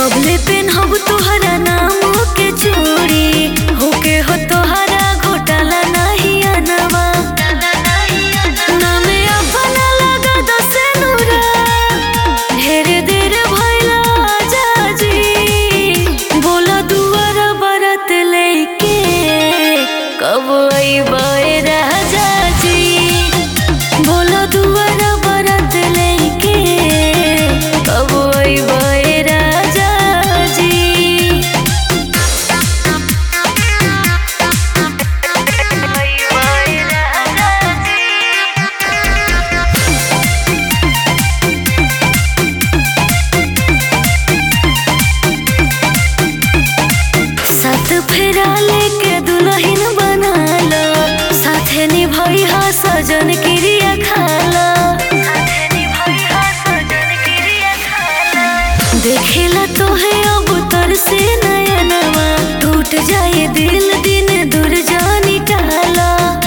कबले पेन हब तोहरा नाम के चूड़ी होके हो तोहरा घोटाला नहीं अनवा नामे अपना लगा दस नूरा ढेर देर भइला जाजी बोला दुआर बरत लेके कब अइबे राजा जी बोला दुआर बरत लेके कब अइबे राजा जी साथ फेरा लेके दुल्हन बनाला साथे निभाई हा सजन क्रिया खाला देखेला तोहे अब तर से नयनवा टूट जाए दिल दिन दूर जानी टाला